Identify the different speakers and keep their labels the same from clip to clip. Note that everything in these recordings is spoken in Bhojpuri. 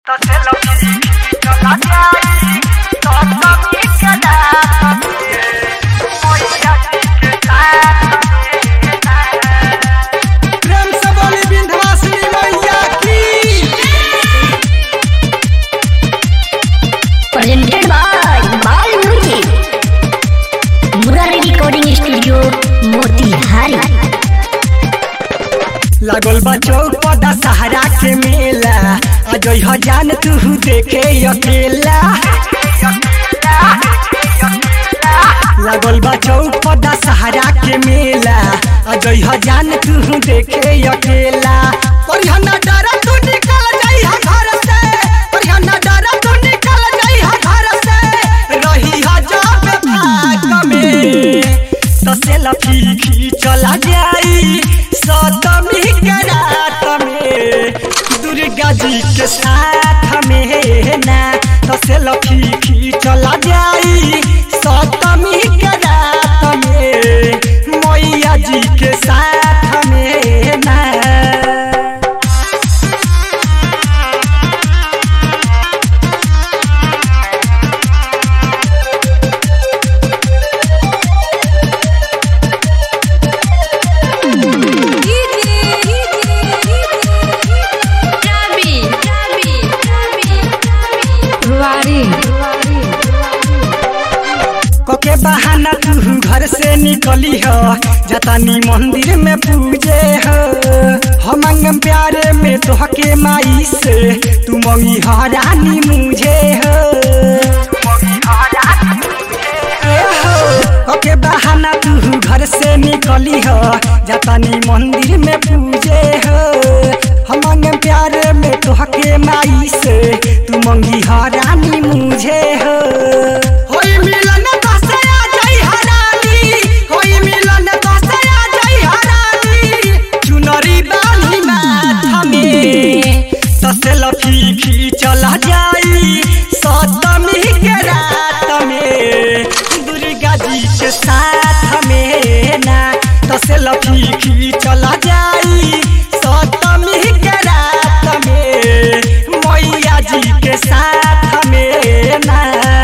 Speaker 1: तो से लगी चला जाई तो सभी के रात में मोया के साथ में
Speaker 2: प्रेम से बोली विंध्यवासिनी मैया की
Speaker 3: presented by Bal Music. Murari Recording Studio, Motihari.
Speaker 2: लागल बा चौक पर दशहरा के मेला आज ह जान तू देखे अकेला लागल बा चौक पर दशहरा के मेला आज ह जान तू देखे अकेला करिया ना डरा तू निकल जाई हा घर से करिया ना डरा तू निकल जाई हा घर से रही हा जब भाग में तो से लफी चला जाई सतमी के रात में दुर्गा जी के साथ में ना तो से लफी चला जाई सतमी के रात में मैया जी के साथ में ना कोके बहाना तू घर से निकली हो जतानी मंदिर में पूजे हो हम अंगम प्यारे में तोहके माई से तू मंगी हरानी मुझे हो ए हो, कोके बहाना तू घर से निकली हो जतानी मंदिर में पूजे हो हम अंगम प्यारे में तोहके माई से तू मंगी हरानी मुझे हो होई मिलन दसया जय हरानी होई मिलन दसया जय हरानी चुनरी बानी माथा में तसे लफी फी चला जाई सतमी के रात में दुर्गा जी के साथ में ना तसे लफी फी चला जाई सतमी के रात में मैया जी के साथ में ना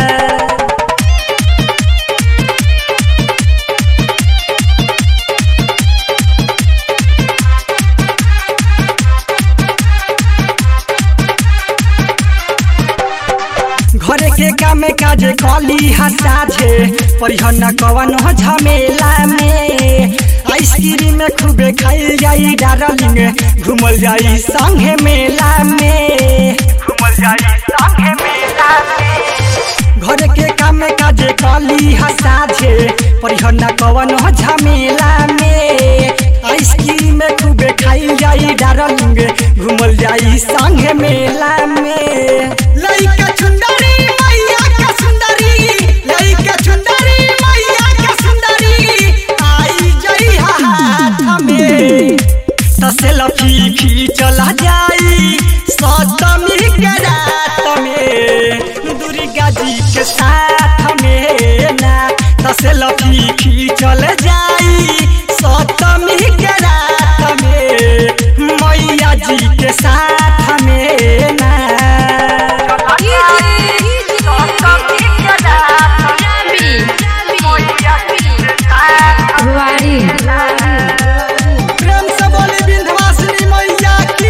Speaker 2: घरे के काम काजे कली हसाझे परिहन कवन हो झमेला में आइसक्रीम खूबे खाई जाई डार्लिंग घूमल जाई संगे मेला में
Speaker 1: घूमल जाई संगे मेला में
Speaker 2: घर के काम काजे कली हसाझे परिहन कवन हो झमेला में आइसक्रीम खूबे खाई जाई डार्लिंग घूमल जाई संगे मेला में लइका चुंदरी मैया का सुंदरी लइका चुंदरी मैया का सुंदरी आई जई हाथ में तसे लफी फी चला जाई सतमी के रात में दुर्गा जी के साथ में ना तसे लफी फी चल जाई सतमी के रात में मैया जी के साथ में ना
Speaker 1: तो सभी के रात में मोया के साथ
Speaker 2: प्रेम से बोली विंध्यवासिनी मैया की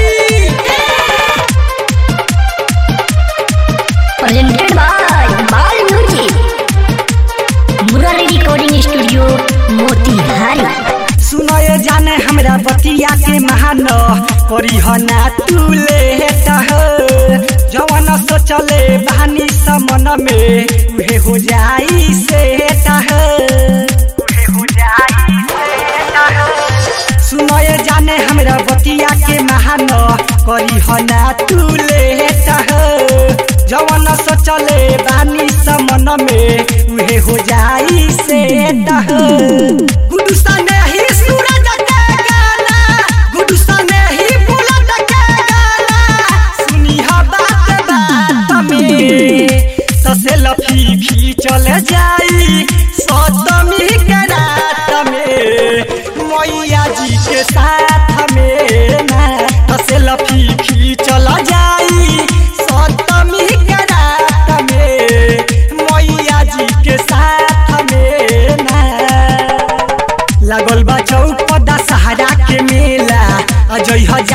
Speaker 3: Presented by Bal Music. Murari Recording Studio, Motihari.
Speaker 2: सुनो ये जाने हमरा बतिया के महान करी हो ना तू लेट हो जवन सोचले बहानी समन में उहे हो जाई सेट हो
Speaker 1: उहे हो जाई से
Speaker 2: सुनो ये जाने हमरा बतिया के महान करी हो ना तू लेट हो जवन सोचले बानी समन में उहे हो जाई सेट हो गुडू सने ही सूरज के गाना गुडू सने ही बुलंद के गाना सुनी हा बात बात में तसे लफी फी चले जाई सतमी के रात में मैया जी के साथ में ना तसे लफी फी चला जाई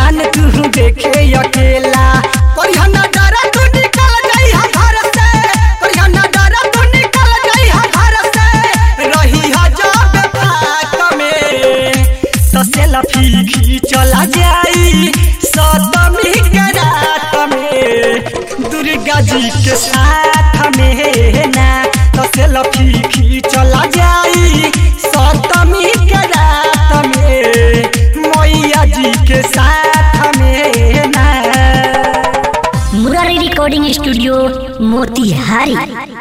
Speaker 2: जान तू देखे अकेला करिया ना डरा तू निकल जाई हा घर से करिया ना डरा तू निकल जाई हा घर से रही हा जब बात में तो सेल्फी खींचला जाई सतमी के रात में दुर्गा जी के साथ में ना तो सेल्फी खींचला जाई सतमी के रात में मैया जी के साथ में ना
Speaker 3: मुरारी रिकॉर्डिंग स्टूडियो मोतिहारी